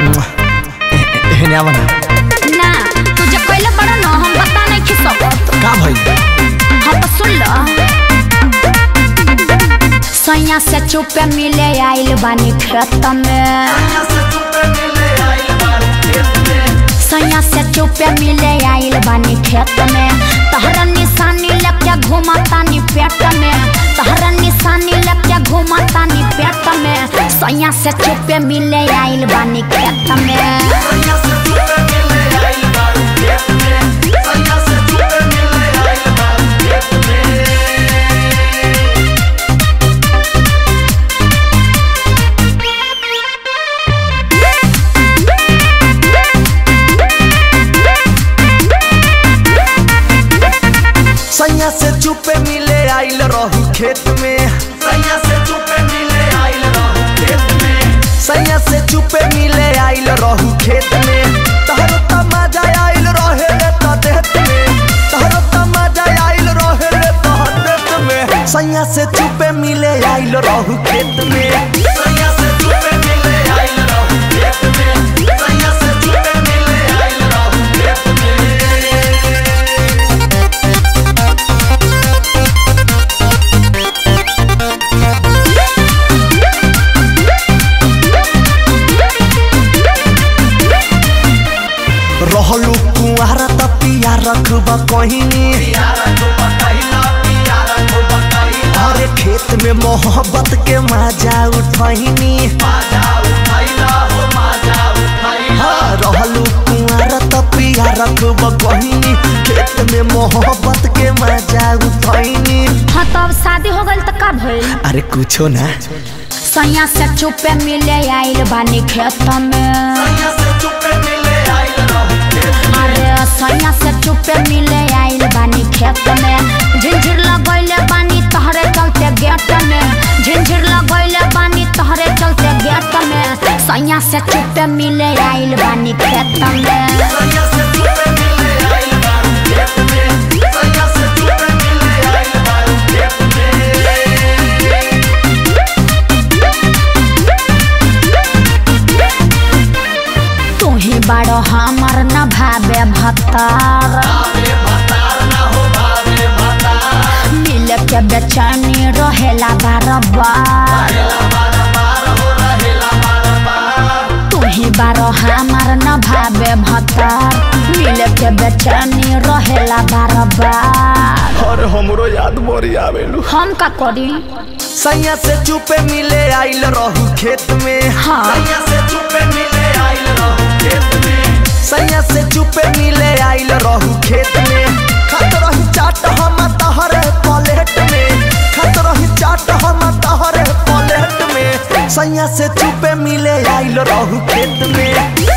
हेने आवा ना ना तू जब पहले बड़ा ना हम बता नहीं खिसक का भइल हाँ तो सुन लो सैया से चुपे मिले आइल बानी खेत में सैया से चुपे मिले आइल बानी खेत में तहरा निशानी लेके घुमातानी पेट में तहरा निशानी लेके घुमातानी पेट में सैया से चुपे मिले आइल बानी खेत में सैया से चुपे मिले आइल रहू खेत में सैया से चुपे मिले आइल रहू खेत में सैया से चुपे मिले आइल रहू खेत में तहरो तमाजा आइल रहे रे त देत में तहरो तमाजा आइल रहे रे त देत में सैया से चुपे मिले आइल रहू खेत में सैया से चुपे मिले आइल रहू खेत में सैया से चुपे मिले आइल रहू खेत में रहलू कुआर त पिया रखब कहिनी अरे खेत में मोहब्बत के मजा उठनी हाँ, रहलू कुआर त पिया रखब कहिनी खेत में मोहब्बत के मजा उठनी हाँ तो अब शादी हो गई तो का भइल अरे कुछो ना सैया से चुपे मिले आइल बानी खेत में अरे सैया से चुपे मिले आइल बानी खेत में झिझिर लगैले बानी तहरे चलते गेट में झिझिर लगैले बानी तहरे चलते गेट में सैया से चुपे मिले आइल बानी खेत में तू ही बड़ो हमर न भावे भतार मिल के बेचैनी रहेला बार बार तू ही बारो हमर न भावे भतार मिल के बेचैनी रहेला बार बार और हमरो याद मोरी आवेलू हम का करी सैया से चुपे मिले आइल रहू खेत में हाँ। सैया से चुपे मिले आइल रहू खेत में सैया से चुपे मिले आइल रहू खेत में खत रही चाट हम तहरे प्लेट में खत रही चाट हम तहरे प्लेट में सैया से चुपे मिले आइल रहू खेत में